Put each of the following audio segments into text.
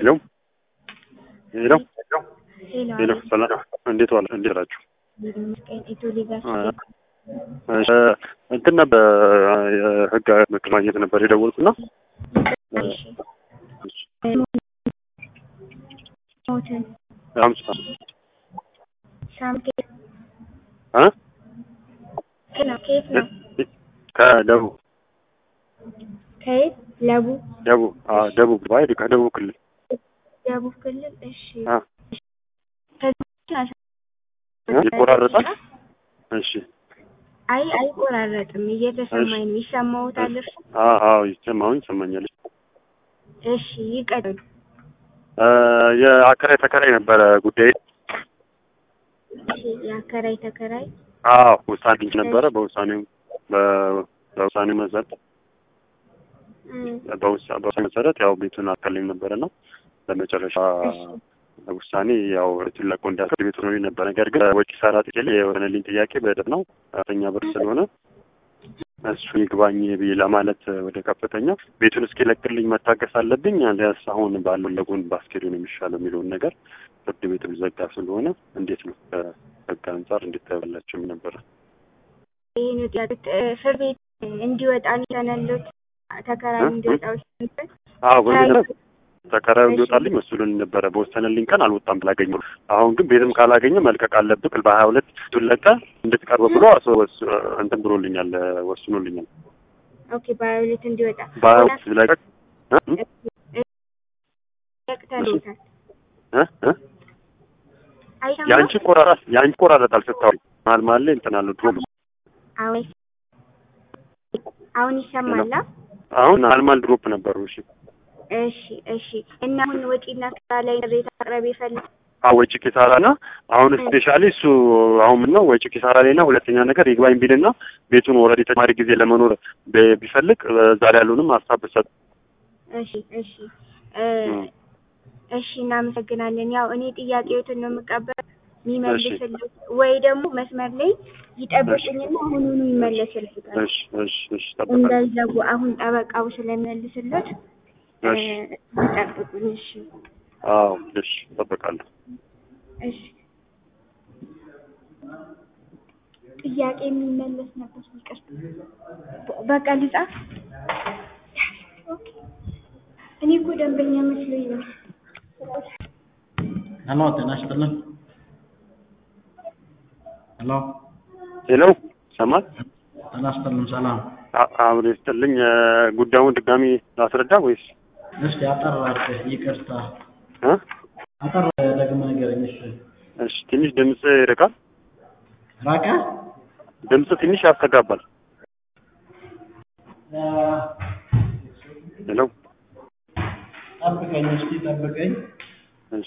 ሄሎ ሄሎ ሄሎ ሄሎ ሰላም እንዴት ዋለ እንዴት ናችሁ? ይመስገን ኢትዮ ሊጋሲ እሺ እንትን ነበር የህግ ምክር ማግኘት ነበር የደወልኩና ሞትን ሀምሳ ሳምኬ እ ነው ከየት ነው ከደቡብ ከየት ለቡ ደቡብ አዎ ደቡብ ባይ ከደቡብ ክልል ደቡብ ክልል እሺ አ ከዚህ ይቆራረጣል። እሺ አይ አይቆራረጥም እየተሰማኝ ነው ይሰማዎታል እርሱ አዎ አዎ ይሰማሁኝ ይሰማኛል። እሺ ይቀጥሉ እ የአከራይ ተከራይ ነበረ ጉዳይ እሺ የአከራይ ተከራይ አዎ ውሳኔ ነበረ። በውሳኔው በ- በውሳኔው መሰረት እም፣ በውሳ- በውሳኔ መሰረት ያው ቤቱን አከልኝ ነበረና በመጨረሻ ውሳኔ ያው ቤቱን ለቆ እንዲያስቀር ቤቱ ነው ነበር። ነገር ግን ወጪ ሰራ ጥቄ የሆነልኝ ጥያቄ በደብ ነው ከፍተኛ ብር ስለሆነ እሱ ይግባኝ ብዬ ለማለት ወደ ከፍተኛ ቤቱን እስኪለቅልኝ መታገስ አለብኝ አሊያስ አሁን ባለው ለጎን ባስኬዱ ነው የሚሻለው የሚለውን ነገር ፍርድ ቤቱ ሊዘጋ ስለሆነ እንዴት ነው ከህግ አንጻር እንዴት ተበላቸው ነበረ። ይህን ጥያቄ ፍርድ ቤት እንዲወጣ ተነሎት ተከራይ እንዲወጣ ወስንበት አዎ በዚህ ተከራዩ እንዲወጣልኝ መስሎኝ ነበረ። በወሰነልኝ ቀን አልወጣም ብላገኘ አሁን ግን ቤትም ካላገኘ መልቀቅ አለብህ በሀያ ሁለት ቤቱን ለቀህ እንድትቀርብ ብሎ አስ- ወስ- እንትን ብሎልኛል ወስኖልኛል። ኦኬ በሀያ ሁለት እንዲወጣ በሀያ ሁለት ለቀቅ እ? ለቅተሎታል እ? እ? አይሰማም የአንቺ ቆራራጥ የአንቺ ቆራረጣል ስታወሪ መሀል መሀል ላይ እንትን አለው ድሮ አሁን አሁን ይሰማላ አሁን መሀል መሀል ድሮፕ ነበሩ። እሺ እሺ እሺ እና አሁን ወጪና ስራ ላይ ቅሬታ ማቅረብ ይፈልግ አዎ ወጪ ኪሳራ ና አሁን ስፔሻሊ እሱ አሁን ምን ነው ወጪ ኪሳራ ላይ ና ሁለተኛ ነገር ይግባኝ ቢልና ቤቱን ኦልሬዲ ተጨማሪ ጊዜ ለመኖር ብ- ቢፈልግ ዛሬ ያለውንም ሀሳብ ብሰጥ እሺ እሺ እ እሺ እናመሰግናለን። ያው እኔ ጥያቄዎትን ነው የምቀበል የሚመልስልት ወይ ደግሞ መስመር ላይ ይጠብቁኝና አሁኑኑ ይመለስልታል እሺ እሺ እሺ ጠብቃለሁ። እንዳይዘጉ አሁን ጠበቃው ስለሚመልስለት እ እሺ ይጠብቁኝ። እሺ አዎ እሺ እጠብቃለሁ። እሺ ጥያቄ የሚመለስ ነበር። ይቅርታ በቃ ልጻፍ። እኔ እኮ ደንበኛ መስሎኝ ነው። ሄሎ ጤና ይስጥልን። ሄሎ ሄሎ ሰማት ጤና ይስጥልን። ሰላም። አብሬ ስትልኝ ጉዳዩን ድጋሚ ላስረዳ ወይስ እስቲ አጠር አድርገህ ይቅርታ፣ እ? አጠር ደግመህ ንገረኝ። እሺ እሺ ትንሽ ድምፅ ይርቃል። ራቀ። ድምፅ ትንሽ ያስተጋባል። እ፣ ሄሎ ጠብቀኝ እስቲ ጠብቀኝ። እሺ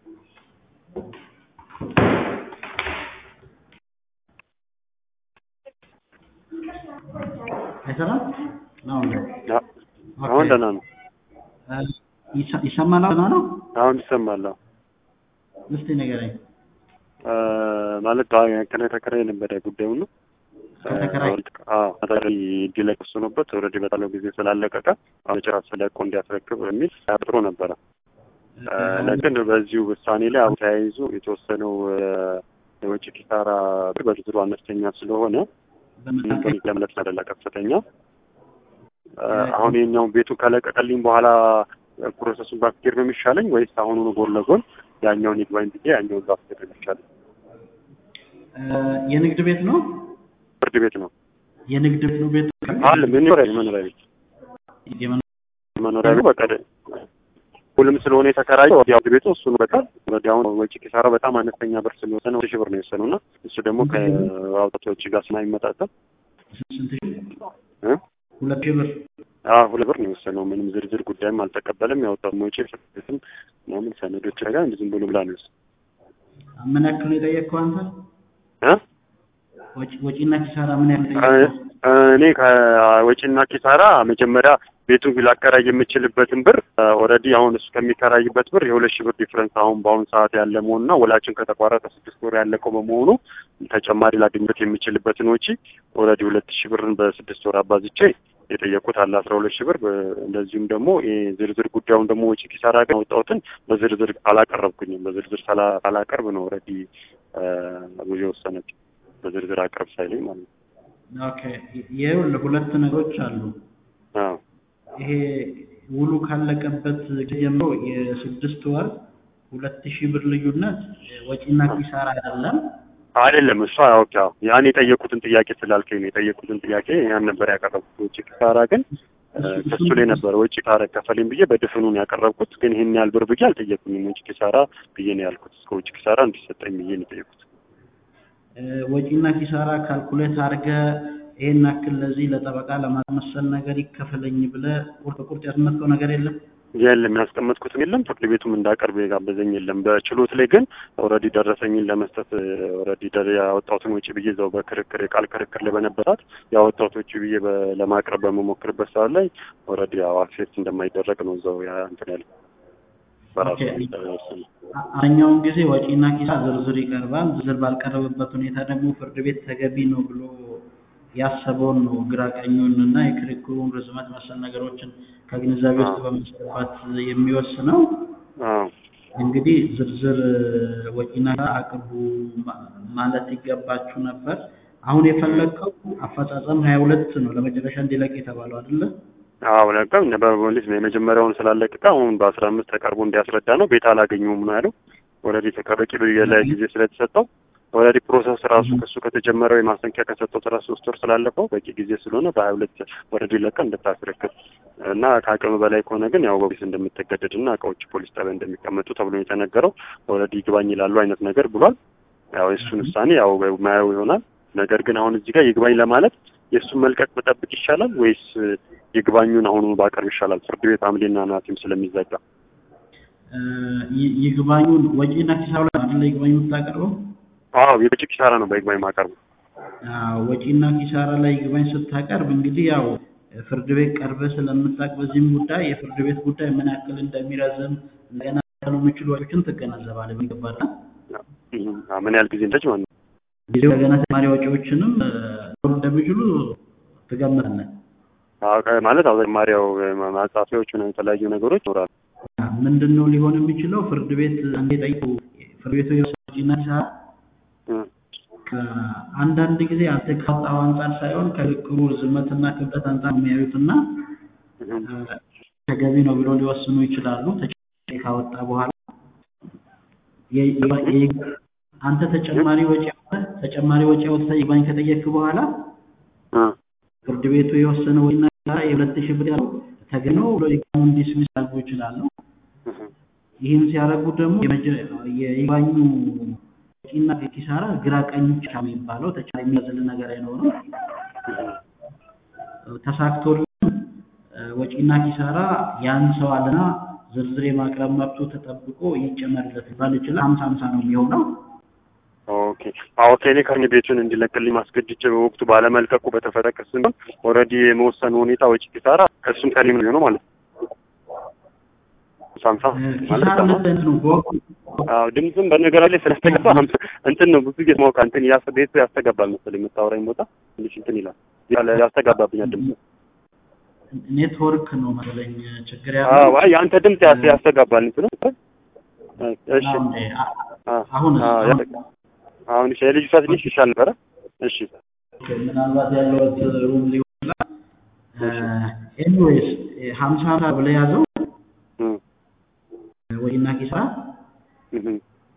አይሰራም ነው እንዴ? አ- አሁን ደህና ነው። እ፣ ይሰ- ይሰማል? ደህና ነው። አሁን ይሰማል። አዎ። እስቲ ንገረኝ። እ፣ ማለት ከነ ተከራይ የነበረ ጉዳዩ ነው። ከተከራይ አዎ ተከራይ እንዲለቅ ወስኖበት ኦልሬዲ በጣለው ጊዜ ስላለቀቀ አሁን ጭራት ስለቆ እንዲያስረክብ በሚል አጥሮ ነበረ። እ፣ ለግን በዚሁ ውሳኔ ላይ አሁን ተያይዞ የተወሰነው እ፣ የወጪ ኪሳራ በዝርዝሩ አነስተኛ ስለሆነ በመካከል ለመለስ አይደለ ከፍተኛ እ፣ አሁን የኛውን ቤቱ ከለቀቀልኝ በኋላ ፕሮሰሱን ባስኬድ ነው የሚሻለኝ ወይስ አሁኑኑ ጎን ለጎን ያኛውን ይግባኝ ብዬ ያኛውን ባስኬድ ነው የሚሻለኝ? እ፣ የንግድ ቤት ነው። ፍርድ ቤት ነው የንግድ ቤት ነው ቤት አለ መኖሪያ መኖሪያ ቤት የመኖ- መኖሪያ ቤት በቃ ደ- ሁሉም ስለሆነ የተከራየው ያው ቤቱ እሱ ነው። በቃ ወዲያውኑ ወጪ ኪሳራ በጣም አነስተኛ ብር ስለወሰነ ወደ ሺህ ብር ነው የወሰነው እና እሱ ደግሞ ከአውጣት ወጪ ጋር ስለማይመጣጠን ስንት ሺህ? እ? ሁለት ሺህ ብር አዎ ሁለት ብር ነው የወሰነው። ምንም ዝርዝር ጉዳይም አልተቀበለም። ያወጣው ወጪ ፍርድ ቤትም ምናምን ሰነዶች ጋር ዝም ብሎ ብላ ነው የወሰነው ምን ያክል ነው የጠየቅከው አንተ? እ? ወጪ ወጪና ኪሳራ ምን ያክል እ- ጠየቅከው? እኔ ከወጪና ኪሳራ መጀመሪያ ቤቱን ላከራይ የምችልበትን ብር ኦልሬዲ አሁን እሱ ከሚከራይበት ብር የሁለት ሺህ ብር ዲፍረንስ አሁን በአሁኑ ሰዓት ያለ መሆኑና ወላችን ከተቋረጠ ስድስት ወር ያለቀው በመሆኑ ተጨማሪ ላገኝበት የምችልበትን ወጪ ኦልሬዲ ሁለት ሺህ ብርን በስድስት ወር አባዝቼ የጠየቁት አለ አስራ ሁለት ሺህ ብር በ- እንደዚሁም ደግሞ ይሄ ዝርዝር ጉዳዩን ደግሞ ወጪ ኪሳራ ግን ያወጣሁትን በዝርዝር አላቀረብኩኝም። በዝርዝር ሳላ- ሳላቀርብ ነው ኦልሬዲ ብዙ የወሰነችው በዝርዝር አቅርብ ሳይለኝ ማለት ነው። ኦኬ ይኸውልህ ሁለት ነገሮች አሉ። አዎ ይሄ ውሉ ካለቀበት ጊዜ ጀምሮ የስድስት ወር ሁለት ሺህ ብር ልዩነት ወጪና ኪሳራ አይደለም። አይደለም እሷ ኦኬ አዎ ያን የጠየቁትን ጥያቄ ስላልከኝ ነው የጠየቁትን ጥያቄ ያን ነበር ያቀረብኩት። ወጪ ኪሳራ ግን እ፣ ከሱ ላይ ነበር ወጪ ኪሳራ ከፈለኝ ብዬ በድፍኑን ያቀረብኩት። ግን ይህን ያህል ብር ብዬ አልጠየቁኝም። ወጪ ኪሳራ ብዬ ነው ያልኩት። እስከ ወጪ ኪሳራ እንዲሰጠኝ ብዬ ነው የጠየቁት። እ፣ ወጪና ኪሳራ ካልኩሌት አድርገህ ይሄን ያክል ለዚህ ለጠበቃ ለማስመሰል ነገር ይከፈለኝ ብለህ ቁርጥ ቁርጥ ያስመጣው ነገር የለም። የለም ያስቀመጥኩትም የለም ፍርድ ቤቱም እንዳቀርብ የጋበዘኝ የለም። በችሎት ላይ ግን ኦልሬዲ ደረሰኝን ለመስጠት ኦልሬዲ ያወጣሁትን ወጪ ብዬ እዛው በክርክር የቃል ክርክር ላይ በነበራት ያወጣሁት ወጪ ብዬ በ- ለማቅረብ በመሞክርበት ሰዓት ላይ ኦልሬዲ ያው አክሴፕት እንደማይደረግ ነው እዛው ያ እንትን ያለ በራሱ ኦኬ። የተወሰነ አብዛኛውን ጊዜ ወጪና ኪሳራ ዝርዝር ይቀርባል። ዝርዝር ባልቀረበበት ሁኔታ ደግሞ ፍርድ ቤት ተገቢ ነው ብሎ ያሰበውን ነው ግራ ቀኙን እና የክርክሩን ርዝመት መሰል ነገሮችን ከግንዛቤ ውስጥ በማስገባት የሚወስነው። አዎ እንግዲህ ዝርዝር ወጪና ኪሳራ አቅርቡ ማ- ማለት ይገባችሁ ነበር። አሁን የፈለግከው አፈጻጸም ሀያ ሁለት ነው ለመጨረሻ እንዲለቅ የተባለው አይደለ? አዎ ለቀም በፖሊስ ነው የመጀመሪያውን ስላለቀቀ አሁን በአስራ አምስት ተቀርቦ እንዲያስረዳ ነው። ቤት አላገኘውም ነው ያለው። ኦልሬዲ ተቀበቂ ላይ ጊዜ ስለተሰጠው ኦልሬዲ ፕሮሰስ ራሱ ከሱ ከተጀመረው የማስጠንቀቂያ ከሰጠው ስራ ሶስት ወር ስላለፈው በቂ ጊዜ ስለሆነ በሀያ ሁለት ኦልሬዲ ለቀ እንድታስረክብ እና ከአቅም በላይ ከሆነ ግን ያው በፖሊስ እንደምትገደድ እና እቃዎች ፖሊስ ጣቢያ እንደሚቀመጡ ተብሎ ነው የተነገረው። ኦልሬዲ ይግባኝ ይላሉ አይነት ነገር ብሏል። ያው የእሱን ውሳኔ ያው ማየው ይሆናል። ነገር ግን አሁን እዚህ ጋር ይግባኝ ለማለት የእሱን መልቀቅ ብጠብቅ ይሻላል ወይስ ይግባኙን አሁኑ ባቀርብ ይሻላል? ፍርድ ቤት ሐምሌና ነሐሴም ስለሚዘጋ እ፣ ይ- ይግባኙን ወጪና ኪሳራ ላይ አይደለ ይግባኝ የምታቀርበው? አዎ የውጭ ኪሳራ ነው በይግባኝ ማቀርቡ። አዎ፣ ወጪና ኪሳራ ላይ ይግባኝ ስታቀርብ እንግዲህ ያው ፍርድ ቤት ቀርበህ ስለምታውቅ በዚህም ጉዳይ የፍርድ ቤት ጉዳይ ምን ያክል እንደሚረዝም እንደገና ያሉ የሚችሉ ወጪዎችን ትገነዘባለህ በሚገባና አዎ፣ ምን ያህል ጊዜ እንደች ማለት ነው። ጊዜው እንደገና ተጨማሪ ወጪዎችንም እ፣ ሊሆኑ እንደሚችሉ ትገምታለህ። አዎ፣ ከ- ማለት አዎ ተጨማሪያው ማጻፊያዎች ምናምን የተለያዩ ነገሮች ይኖራሉ። ምንድን ነው ሊሆን የሚችለው? ፍርድ ቤት አንዴ ጠይቁ ፍርድ ቤቱ የወሰነው ወጪና ኪሳራ እም፣ ከአንዳንድ ጊዜ አንተ ካወጣው አንጻር ሳይሆን ከልቅሩ ርዝመትና ክብደት አንጻር የሚያዩትና እም፣ ተገቢ ነው ብሎ ሊወስኑ ይችላሉ። ተጨማሪ ካወጣ በኋላ የ- የ- የ- አንተ ተጨማሪ ወጪ አውጥተህ ተጨማሪ ወጪ አውጥተህ ይግባኝ ከጠየቅክ በኋላ እ፣ ፍርድ ቤቱ የወሰነ ወጪና ኪሳራ የሁለት ሺህ ብር ያለው ተገቢ ነው ብሎ ይግባኙን ዲስሚስ ሊያደርጉ ይችላሉ። እም፣ ይህን ሲያደርጉ ደግሞ የመጀ- የይግባኙ ወጪና ኪሳራ ግራ ቀኝ ብቻ የሚባለው ተጨማሪ የሚያዝልን ነገር አይኖርም። ተሳክቶልን እ፣ ወጪና ኪሳራ ያን ሰው አለና ዝርዝር የማቅረብ መብቱ ተጠብቆ ይጨመርለት ሊባል ይችላል። ሀምሳ ሀምሳ ነው የሚሆነው። ኦኬ አዎ ከኔ ከኔ ቤቱን እንዲለቅልኝ ማስገድጄ በወቅቱ ባለመልቀቁ በተፈጠረ ክስ ሲሆን ኦልሬዲ የመወሰኑ ሁኔታ ወጪ ኪሳራ ከእሱም ከኔ ነው የሚሆነው ማለት ነው። ሳምሳ እ፣ ማለት ኪሳራ ነው። ለእንትን ነው በወቅቱ አዎ ድምፅም በነገራ ላይ ስለተገባ ሀምሳ እንትን ነው ብዙ ጊዜ ማውቃ እንትን ያስ ቤቱ ያስተጋባል መሰለኝ የምታወራኝ ቦታ ትንሽ እንትን ይላል ያለ ያስተጋባብኛል ድምፅ። ኔትወርክ ነው መሰለኝ ችግር አዎ ያለው። አይ የአንተ ድምፅ ያስ- ያስተጋባል እንትኑ እሺ አሁን አ- አሁን አ- ያስተጋ- አሁን እሺ የልጅቷ ትንሽ ይሻል ነበረ። እሺ ምናልባት ያለበት ሩም ሊሆን ይችላል። ኤኒዌይስ ሀምሳ ሀምሳ ብለህ ያዘው እም፣ ወጪና ኪሳራ እም፣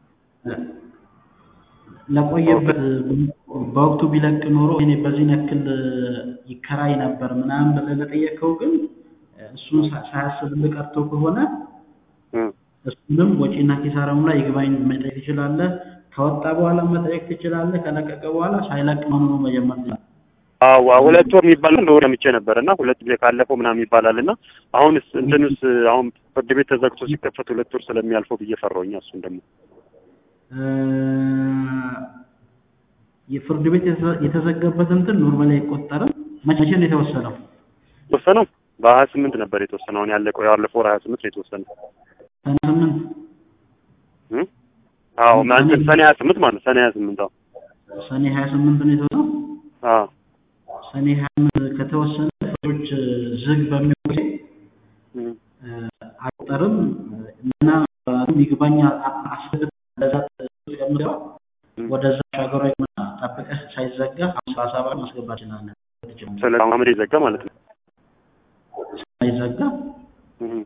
ለቆየበት በወቅቱ ቢለቅ ኖሮ እኔ በዚህ ያክል ይከራይ ነበር ምናምን ብለህ ለጠየቀው ግን እሱን ሳ- ሳያስብልህ ቀርቶ ከሆነ እም። እሱንም ወጪና ኪሳራውን ላይ ይግባኝ መጠየቅ ትችላለህ። ከወጣ በኋላ መጠየቅ ትችላለህ። ከለቀቀ በኋላ ሳይለቅ መሆኑ መጀመር ትችላለህ። አዎ ሁለት ወር የሚባል እንደሆነ ምቼ ነበር እና ሁለት ጊዜ ካለፈው ምናምን ይባላል እና አሁንስ እንትንስ አሁን ፍርድ ቤት ተዘግቶ ሲከፈት ሁለት ወር ስለሚያልፈው ብዬ ፈራሁኝ። እሱን ደግሞ እ፣ የፍርድ ቤት የተዘ- የተዘገበት እንትን ኖርማሊ አይቆጠርም። መቼ መቼ ነው የተወሰነው? የተወሰነው በሀያ ስምንት ነበር የተወሰነው። አሁን ያለቀው ያለፈው ወር ሀያ ስምንት ነው የተወሰነው። ሰኔ ስምንት እም? አዎ ማለት ሰኔ ሀያ ስምንት ማለት ሰኔ ሀያ ስምንት አዎ ሰኔ ሀያ ስምንት ነው የተወሰነው። አዎ ሰኔ ሀያ ስምንት ከተወሰነ ፍርዶች ዝግ በሚሆኑ ጊዜ እም፣ አይቆጠርም እና ይግባኝ አስገብተህ ለዛ ከምገባ እም። ወደዛ ሻገሯ ጠብቀህ ሳይዘጋ አምሳ ሰባት ማስገባት ይችላለን። ስለ አመድ ይዘጋ ማለት ነው። ሳይዘጋ እም።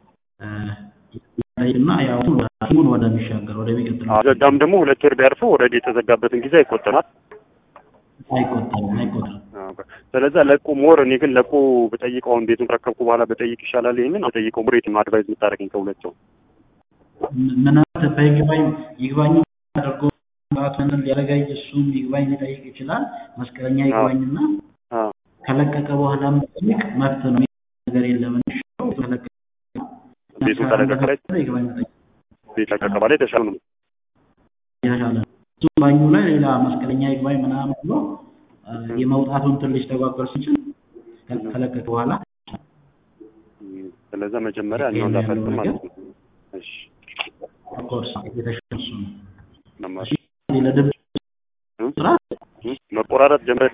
እና ያው ሐኪሙን ወደሚሻገር ወደሚቀጥለው አዎ፣ ዘጋም ደግሞ ሁለት ወር ቢያርፉ ወደ የተዘጋበትን ጊዜ አይቆጠራል። አይቆጠርም አይቆጠርም። ስለዚህ ለቁ ሞር እኔ ግን ለቁ በጠይቀው አሁን ቤቱን ከረከብኩ በኋላ በጠይቅ ይሻላል። ይሄንን በጠይቀው ሞር የትም አድቫይዝ የምታደርገኝ ከሁለት ሰው ምናልባት በይግባኝ ይግባኝ አድርጎ ራቱንን ሊያረጋይ እሱም ይግባኝ ሊጠይቅ ይችላል። መስቀለኛ ይግባኝና አዎ ከለቀቀ በኋላ መጠየቅ መብት ነው። ነገር የለም እንሽው ከለቀቀ ቤቱን ከለቀቀ ላይ ይግባኝ መጠየቅ ቤት ለቀቀ በኋላ የተሻለ ነው። የተሻለ ነው። እሱ ባኙ ላይ ሌላ መስቀለኛ ይግባኝ ምናምን ብሎ አ፣ የመውጣቱን ትንሽ ተጓጓል ሲችል ከለቀቀ በኋላ እም፣ ስለዛ መጀመሪያ እኛውን ላፈልግ ማለት ነው። እሺ ኦፍኮርስ የተሻለ እሱ ነው። መማር እሺ ለድምፅ እም፣ ስራ እም፣ መቆራረጥ ጀምረ